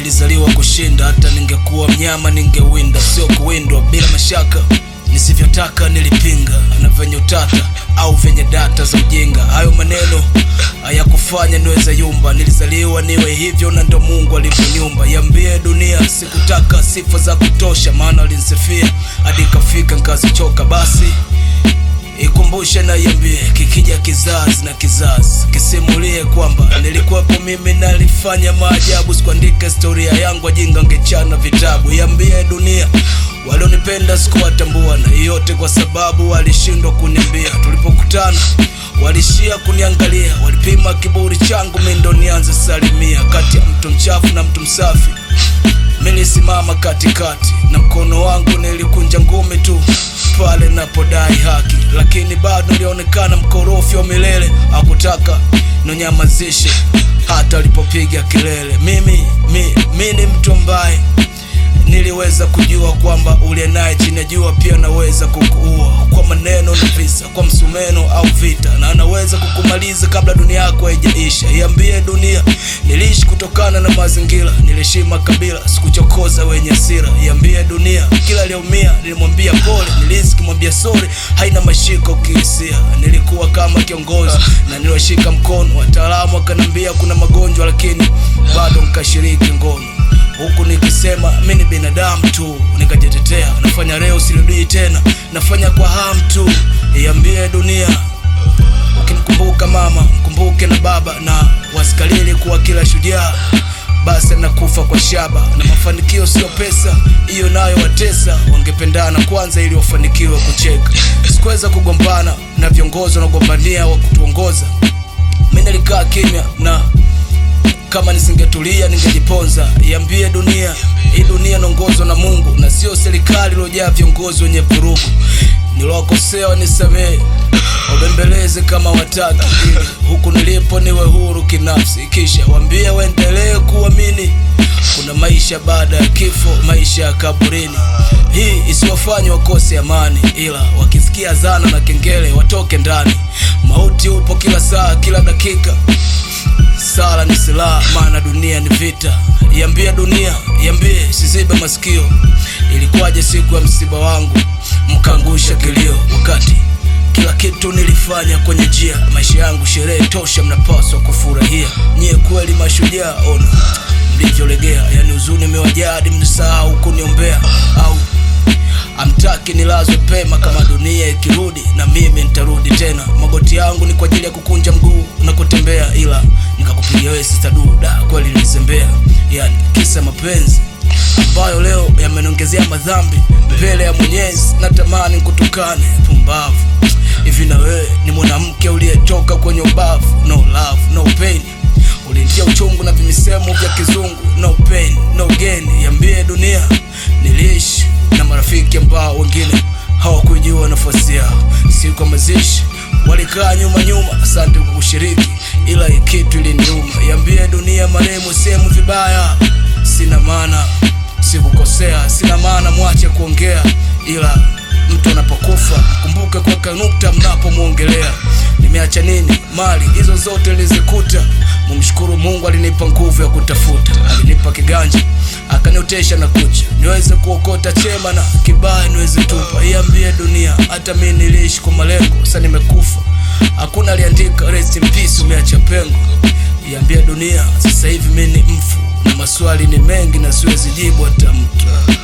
nilizaliwa kushinda, hata ningekuwa mnyama ningewinda, sio kuwindwa bila mashaka. Nisivyotaka nilipinga, na venye utata au venye data za ujinga. Hayo maneno hayakufanya niweza yumba, nilizaliwa niwe hivyo na ndo Mungu alivyoniumba. Iambie dunia, sikutaka sifa za kutosha, maana walinisifia hadi ikafika nikazichoka. Basi ikumbushe na iambie, kikija kizazi na kizazi kisimulie kwamba nilikuwepo mimi nalifanya maajabu. Sikuandika historia yangu, wajinga ngechana vitabu. Iambie dunia, walionipenda sikuwatambua, na yote kwa sababu walishindwa kuniambia. Tulipokutana walishia kuniangalia, walipima kiburi changu, mi ndo nianze salimia. Kati ya mtu mchafu na mtu msafi Nilisimama katikati na mkono wangu nilikunja ngumi tu pale napodai haki, lakini bado nilionekana mkorofi wa milele. Hakutaka ninyamazishe hata alipopiga kelele. Mimi mi, mi ni mtu ambaye niliweza kujua kwamba uliye naye chini ya jua pia anaweza kukuua kwa maneno na visa, kwa msumeno au vita, na anaweza kukumaliza kabla dunia yako haijaisha. Iambie dunia, niliishi kutokana na mazingira, niliheshima kabila, sikuchokoza wenye hasira. Iambie dunia, kila aliyeumia nilimwambia pole, nilihisi kumwambia sorry, haina mashiko kihisia. Nilikuwa kama kiongozi na niliwashika mkono, wataalamu wakaniambia kuna magonjwa, lakini bado nkashiriki ngono huku nikisema mi ni binadamu tu, nikajitetea. Nafanya leo, sirudii tena, nafanya kwa hamu tu. Iambie dunia, ukimkumbuka mama mkumbuke na baba, na wasikalili kuwa kila shujaa basi anakufa kwa shaba, na mafanikio sio pesa, hiyo nayo watesa. Wangependana kwanza ili wafanikiwe kucheka. Sikuweza kugombana na viongozi wanagombania wa kutuongoza, mi nilikaa kimya na kama nisingetulia ningejiponza. Iambie dunia, hii dunia inaongozwa na Mungu na sio serikali iliyojaa viongozi wenye vurugu. Niliwakosea wanisamehe, wabembeleze kama wataki, ili huku nilipo niwe huru kinafsi, kisha waambie waendelee kuamini kuna maisha baada ya kifo, maisha ya kaburini. Hii isiwafanye wakose amani, ila wakisikia zana na kengele watoke ndani. Mauti upo kila saa, kila dakika Sala ni silaha, maana dunia ni vita. Iambie dunia, iambie sizibe masikio. Ilikuwaje siku ya msiba wangu mkaangusha kilio, wakati kila kitu nilifanya kwenye njia. Maisha yangu sherehe tosha, mnapaswa kufurahia. Nyie kweli mashujaa, ona mlivyolegea, yani huzuni imewajaa hadi mnisahau kuniombea au amtaki nilazwe pema. Kama dunia ikirudi na mimi nitarudi tena. Magoti yangu ni kwa ajili ya kukunja mguu na kutembea, ila nikakupigia wewe sister duda, kweli nilizembea. Yani kisa mapenzi ambayo leo yameniongezea madhambi mbele ya Mwenyezi. Natamani kutukane pumbavu hivi, na wewe ni mwanamke uliyetoka kwenye ubavu. No love no pain, ulinitia uchungu na vimisemo vya kizungu. No pain no gain. Iambie dunia, niliishi na marafiki ambao wengine hawakujua nafasi yao. Siku ya mazishi walikaa nyuma nyuma, asante kwa kushiriki, ila hii kitu iliniuma. Iambie dunia, marehemu sehemu vibaya, sina maana, sikukosea, sina maana, mwache kuongea, ila mtu anapokufa kumbuke kuweka nukta mnapomwongelea. Nimeacha nini? Mali hizo zote nilizikuta. Mumshukuru Mungu, alinipa nguvu ya kutafuta, alinipa kiganja akaniotesha na kucha niweze kuokota chema na kibaya niweze tupa. Iambie dunia, hata mi niliishi kwa malengo, sasa nimekufa, hakuna aliandika rest in peace, umeacha pengo. Iambie dunia, sasa hivi mi ni mfu na maswali ni mengi na siwezi jibu hata mtu.